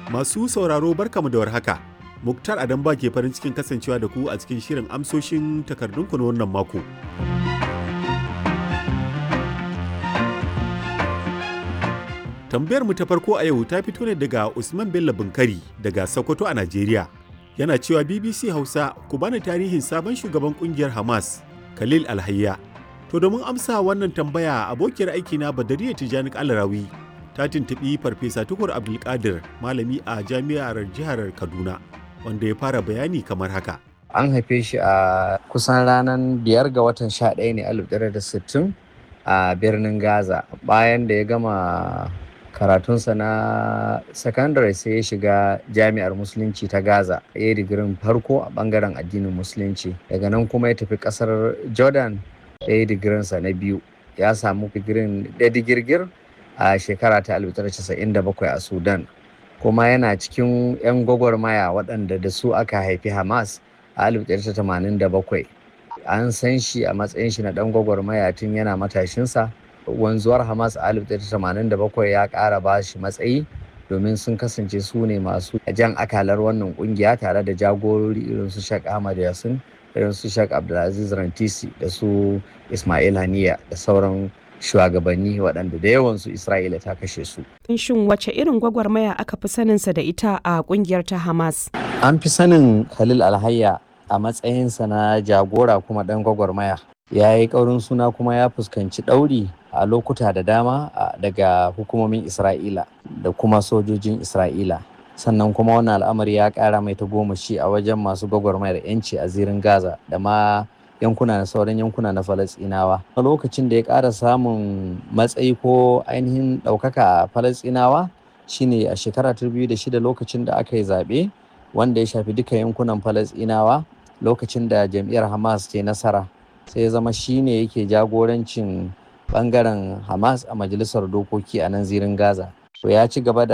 Masu sauraro barkamu da warhaka. Muktar Adamba ke farin cikin kasancewa da ku a cikin shirin amsoshin takardunku na wannan mako. Tambayar mu ta farko a yau ta fito ne daga Usman Bello Bunkari daga Sokoto a Najeriya. Yana cewa BBC Hausa ku bani tarihin sabon shugaban kungiyar Hamas, Khalil Alhayya. To domin amsa wannan tambaya abokiyar aikina Badariya Tijani Alarawi ta tuntuɓi Farfesa Tukur Abdulkadir malami a jami'ar jihar Kaduna wanda ya fara bayani kamar haka. An haife shi a kusan ranar biyar ga watan sha ɗaya ne alif da sittin a birnin Gaza bayan da ya gama karatunsa na sakandare sai ya shiga jami'ar musulunci ta gaza ya yi digirin farko a bangaren addinin musulunci daga nan kuma ya tafi kasar jordan ya yi digirinsa na biyu ya samu digirin da digirgir a shekara ta 1997 a sudan kuma yana cikin 'yan gwagwarmaya waɗanda da su aka haifi hamas a 1987 an san shi a matsayin shi na ɗan gwagwarmaya tun yana matashinsa wanzuwar hamas a 1987 ya ƙara ba shi matsayi domin sun kasance su ne masu jan akalar wannan kungiya tare da jagorori irin su Sheikh Ahmad Yasin irin su Sheikh Abdulaziz Rantisi da su Ismail Haniya da sauran shugabanni waɗanda da yawansu Isra'ila ta kashe su. Shin wace irin gwagwarmaya aka fi saninsa da ita a kungiyar ta Hamas? An fi sanin Khalil Alhayya a matsayinsa na jagora kuma ɗan gwagwarmaya. Ya yi ƙaurin suna kuma ya fuskanci ɗauri a lokuta da dama daga hukumomin Isra'ila da kuma sojojin Isra'ila. Sannan kuma wannan al'amari ya ƙara mai tagomashi a wajen masu gwagwarmayar 'yanci a zirin Gaza da ma yankuna na sauran yankuna na Falasɗinawa. A lokacin da ya ƙara samun matsayi ko ainihin ɗaukaka a Falasɗinawa shine a shekara ta biyu da shida lokacin da aka yi zaɓe wanda ya shafi duka yankunan Falasɗinawa lokacin da jam'iyyar Hamas ke nasara. sai ya zama shine yake jagorancin bangaren hamas a majalisar dokoki a nan zirin gaza to ya ci gaba da